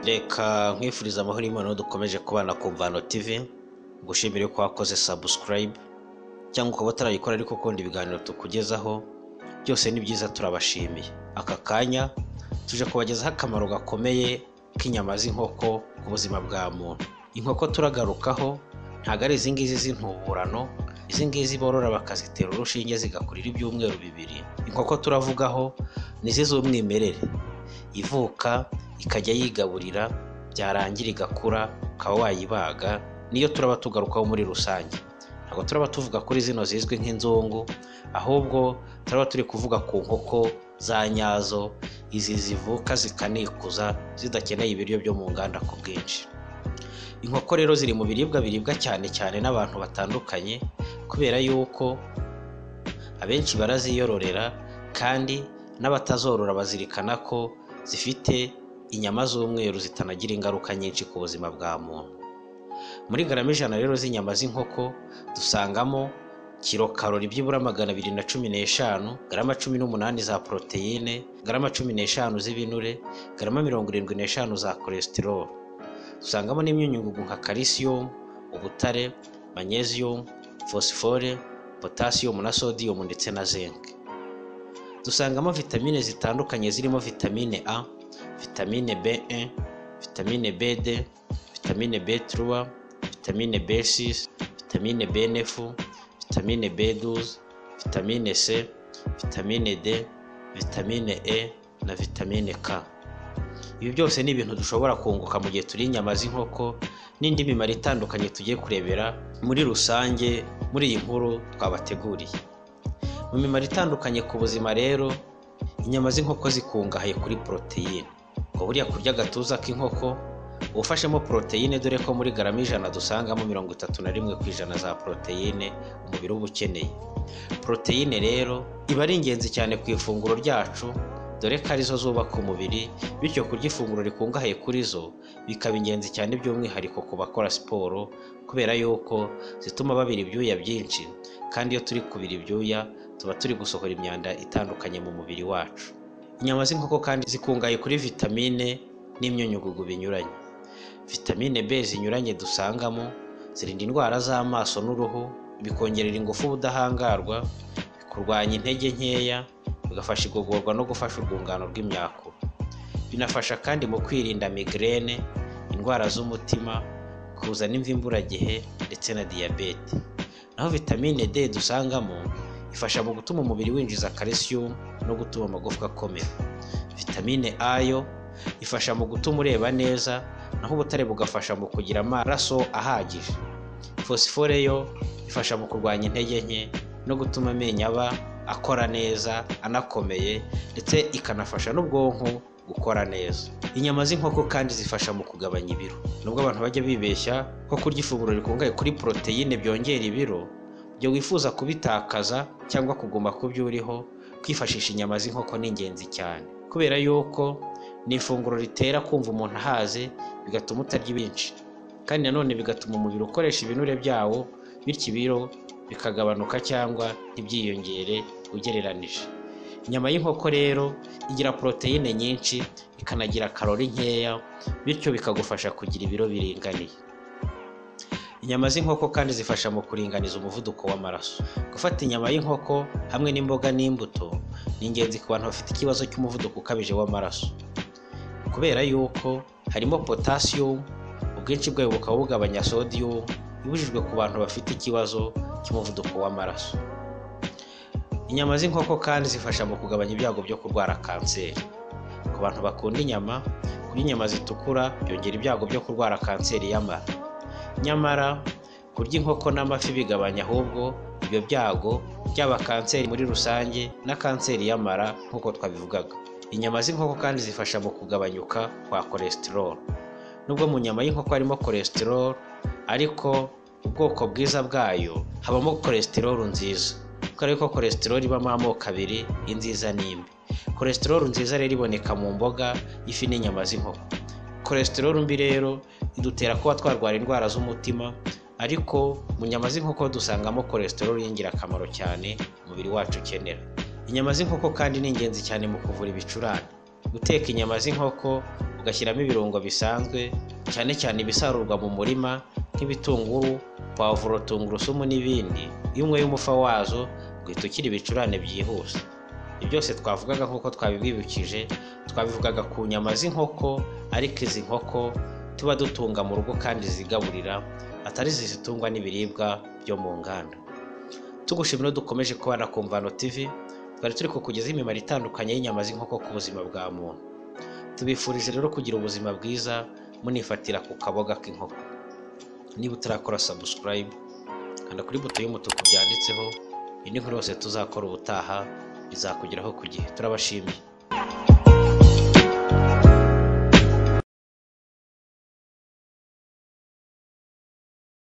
reka nkwifuriza amahoro y'imana dukomeje kubana ku mvano tv gushimire ko wakoze sabusikarayibe cyangwa ukaba utarayikora ariko ukunda ibiganiro tukugezaho byose ni byiza turabashimiye aka kanya tuje kubagezaho akamaro gakomeye k'inyama z'inkoko ku buzima bwa muntu inkoko turagarukaho ntabwo ari izi ngizi z'intuburano izi ngizi borora bakazitera urushinge zigakurira ibyumweru bibiri inkoko turavugaho ni izi z'umwimerere ivuka ikajya yigaburira byarangira igakura ukaba wayibaga niyo turaba tugarukaho muri rusange ntabwo turaba tuvuga kuri zino zizwi nk'inzungu ahubwo turaba turi kuvuga ku nkoko za nyazo izi zivuka zikanikuza zidakeneye ibiryo byo mu nganda ku bwinshi inkoko rero ziri mu biribwa biribwa cyane cyane n'abantu batandukanye kubera yuko abenshi baraziyororera kandi n'abatazorora bazirikana ko zifite inyama z'umweru zitanagira ingaruka nyinshi ku buzima bwa muntu muri garama ijana rero z'inyama z'inkoko dusangamo kiro karori byibura magana abiri na cumi n'eshanu garama cumi n'umunani za poroteyine garama cumi n'eshanu z'ibinure garama mirongo irindwi n'eshanu za kolesitiroro dusangamo n'imyunyungugu nka kalisiyumu ubutare manyeziyumu fosifore potasiyumu na sodiyumu ndetse na zinc dusangamo vitamine zitandukanye zirimo vitamine a vitamine b1 vitamine bd vitamine b3 vitamine b6 vitamine b9 vitamine b12 vitamine c vitamine d vitamine e na vitamine k ibi byose ni ibintu dushobora kunguka mu gihe turiye inyama z'inkoko n'indi mimaro itandukanye tugiye kurebera muri rusange muri iyi nkuru twabateguriye mu mimaro itandukanye ku buzima rero inyama z'inkoko zikungahaye kuri poroteyine ngo buriya kurya agatuza k'inkoko uba ufashemo poroteyine dore ko muri garama ijana dusangamo mirongo itatu na rimwe ku ijana za poroteyine umubiri uba ukeneye poroteyine rero iba ari ingenzi cyane ku ifunguro ryacu dore ko arizo zubaka umubiri bityo kurya ifunguro rikungahaye kuri zo bikaba ingenzi cyane by'umwihariko ku bakora siporo kubera yuko zituma babira ibyuya byinshi kandi iyo turi kubira ibyuya tuba turi gusohora imyanda itandukanye mu mubiri wacu inyama z'inkoko kandi zikungahaye kuri vitamine n'imyunyugugu binyuranye vitamine B zinyuranye dusangamo zirinda indwara z'amaso n'uruhu bikongerera ingufu ubudahangarwa bikurwanya intege nkeya bigafasha igogorwa no gufasha urwungano rw'imyakura binafasha kandi mu kwirinda migrene indwara z'umutima kuzana imvi imburagihe ndetse na diyabete naho vitamine D dusangamo ifasha mu gutuma umubiri winjiza calcium no gutuma amagufwa akomera vitamine A yo ifasha mu gutuma ureba neza naho ubutare bugafasha mu kugira amaraso ahagije fosifore yo ifasha mu kurwanya intege nke no gutuma amenyo aba akora neza anakomeye ndetse ikanafasha n'ubwonko gukora neza inyama z'inkoko kandi zifasha mu kugabanya ibiro nubwo abantu bajya bibeshya ko kurya ifunguro rikungahaye kuri poroteyine byongera ibiro igihe wifuza kubitakaza cyangwa kuguma ku byo uriho kwifashisha inyama z'inkoko ni ingenzi cyane kubera yuko ni ifunguro ritera kumva umuntu ahaze bigatuma utarya ibinshi kandi nanone bigatuma umubiri ukoresha ibinure byawo bityo ibiro bikagabanuka cyangwa ntibyiyongere ugereranije inyama y'inkoko rero igira poroteyine nyinshi ikanagira karori nkeya bityo bikagufasha kugira ibiro biringaniye inyama z'inkoko kandi zifasha mu kuringaniza umuvuduko w'amaraso gufata inyama y'inkoko hamwe n'imboga n'imbuto ni ingenzi ku bantu bafite ikibazo cy'umuvuduko ukabije w'amaraso kubera yuko harimo potasiyumu ubwinshi bwayo bukaba bugabanya sodiyumu ibujijwe ku bantu bafite ikibazo cy'umuvuduko w'amaraso inyama z'inkoko kandi zifasha mu kugabanya ibyago byo kurwara kanseri ku bantu bakunda inyama kurya inyama zitukura byongera ibyago byo kurwara kanseri y'amara nyamara kurya inkoko n'amafi bigabanya ahubwo ibyo byago byaba kanseri muri rusange na kanseri y'amara nk'uko twabivugaga inyama z'inkoko kandi zifasha mu kugabanyuka kwa kolesitiroro nubwo mu nyama y'inkoko harimo kolesitiroro ariko ubwoko bwiza bwayo habamo kolesitiroro nziza kubera ko kolesitiroro ibamo amoko abiri inziza n'imbi kolesitiroro nziza rero iboneka mu mboga ifi n'inyama z'inkoko kolesitiroro mbi rero idutera kuba twarwara indwara z'umutima ariko mu nyama z'inkoko dusangamo kolesitiroro y'ingirakamaro cyane umubiri wacu ukenera inyama z'inkoko kandi ni ingenzi cyane mu kuvura ibicurane guteka inyama z'inkoko ugashyiramo ibirungo bisanzwe cyane cyane ibisarurwa mu murima nk'ibitunguru pavuro tungurusumu n'ibindi iyo unyweye umufa wazo uhita ukira ibicurane byihuse ibyo byose twavugaga nk'uko twabibwibukije twabivugaga ku nyama z'inkoko ariko izi nkoko tuba dutunga mu rugo kandi zigaburira atari zizitungwa n'ibiribwa byo mu nganda tugushimira dukomeje kubana ku mvano TV twari turi kukugezaho imimaro itandukanye y'inyama z'inkoko ku buzima bwa muntu tubifurije rero kugira ubuzima bwiza munifatira ku kaboga k'inkoko niba utarakora subscribe kanda kuri buto y'umutuku byanditseho indi nkuru yose tuzakora ubutaha bizakugeraho ku gihe turabashimiye